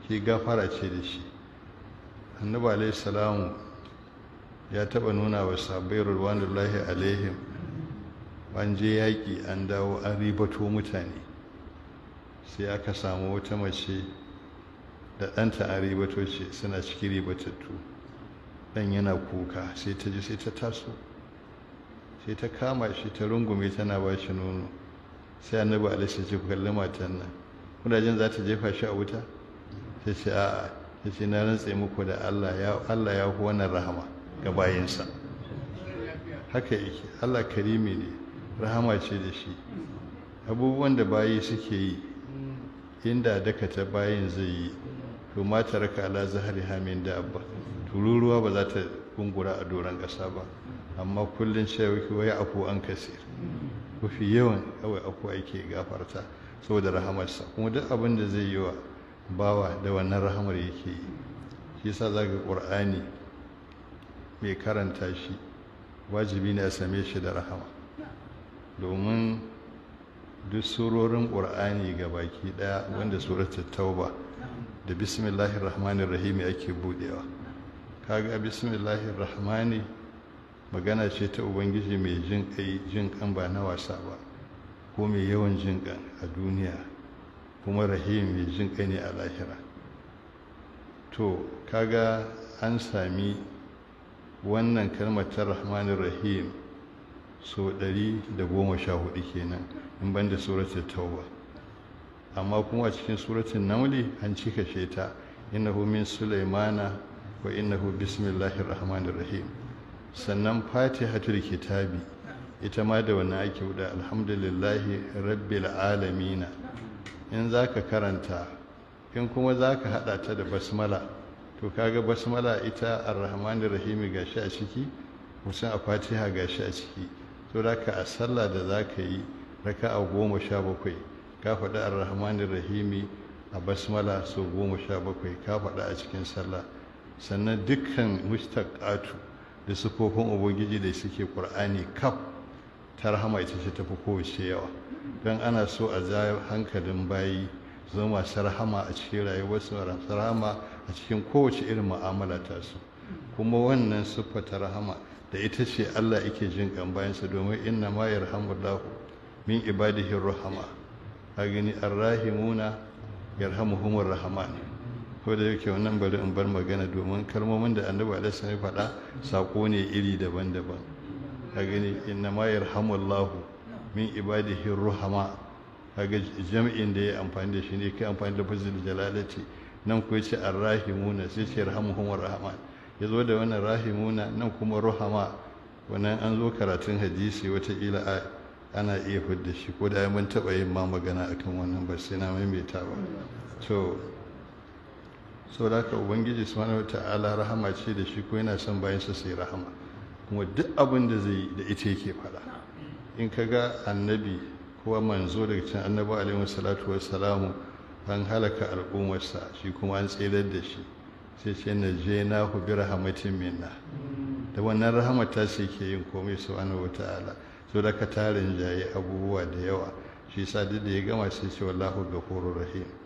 shi gafara ce da shi annabi alaihi salamu ya taba nuna wa sabai ruwanullahi alaihim an je yaƙi an dawo an ribato mutane sai aka samu wata mace da ɗanta an ribato ce suna cikin ribatattu ɗan yana kuka sai ta ji sai ta taso sai ta kama shi ta rungume tana ba shi nono sai annabi alaihi ce kalli matan nan kuna jin za ta jefa shi a wuta sai ce a'a ta ce na rantse muku da Allah ya Allah ya hu wannan rahama ga bayinsa haka yake Allah karimi ne rahama ce da shi abubuwan da bayi suke yi inda dakata bayin zai yi to ma raka ala zahari hamin da abba tururuwa ba za ta gungura a doron ƙasa ba amma kullum cewa wai afu an kasir mafi yawan kawai afu ake gafarta saboda rahamarsa kuma duk abin da zai yi wa bawa da wannan rahamar yake yi shi yasa za ga ƙur'ani mai karanta shi wajibi ne a same shi da rahama domin duk surorin ƙur'ani ga baki ɗaya wanda suratul tauba da bismillahir rahmanir rahim ake budewa kaga bismillahir rahmani magana ce ta ubangiji mai jin kai jin kan ba na wasa ba ko mai yawan jin kan a duniya kuma rahim mai jin kai ne a lahira to kaga an sami wannan kalmar ta rahmanir rahim so 114 kenan in banda suratul tauba amma kuma a cikin suratul namli an cika ce ta innahu min sulaimana wa innahu bismillahir rahmanir rahim sannan fatihatul kitabi ita ma da wannan ake wuda alhamdulillahi rabbil alamin in zaka karanta in kuma zaka hada ta da basmala to kaga basmala ita arrahmanir rahim gashi a ciki musan a fatiha gashi a ciki to raka a sallah da zaka yi raka'a goma sha bakwai ka faɗi arrahmanir rahimi a basmala sau goma sha bakwai ka faɗi a cikin sallah sannan dukkan mustaqatu da sufofin ubangiji da suke qur'ani kaf ta rahama ita ce tafi kowace yawa don ana so a ja hankalin bayi zama masu rahama a cikin rayuwarsu masu rahama a cikin kowace irin mu'amala ta su kuma wannan siffa ta rahama da ita ce Allah yake jin kan bayansa domin inna ma yarhamullahu min ibadihi rahama a gani arrahimuna yarhamuhumur rahman ko da yake wannan bari in bar magana domin kalmomin da annabi alaihi ya faɗa sako ne iri daban-daban a gani inna ma yarhamullahu min ibadihi rahama kaga jami'in da ya amfani da shi ne kai amfani da fazil jalalati nan ko yace arrahimuna sai ce yarhamuhumur rahman yazo da wannan rahimuna nan kuma rahama wannan an zo karatun hadisi wata kila ana iya fidda shi ko da mun taɓa yin ma magana akan wannan ba sai na maimaita ba to so da haka ubangiji subhanahu ta'ala rahama ce da shi ko yana son bayan sa sai rahama kuma duk abin da zai da ita yake faɗa in ka ga annabi ko manzo daga cikin annabi alaihi salatu wassalamu an halaka al'ummarsa shi kuma an tsirar da shi sai ce na je na hu bi rahmatin minna da wannan rahamata ce ke yin komai subhanahu ta'ala so da ka tarin jaye abubuwa da yawa shi sa duk da ya gama sai ce wallahu ghafurur rahim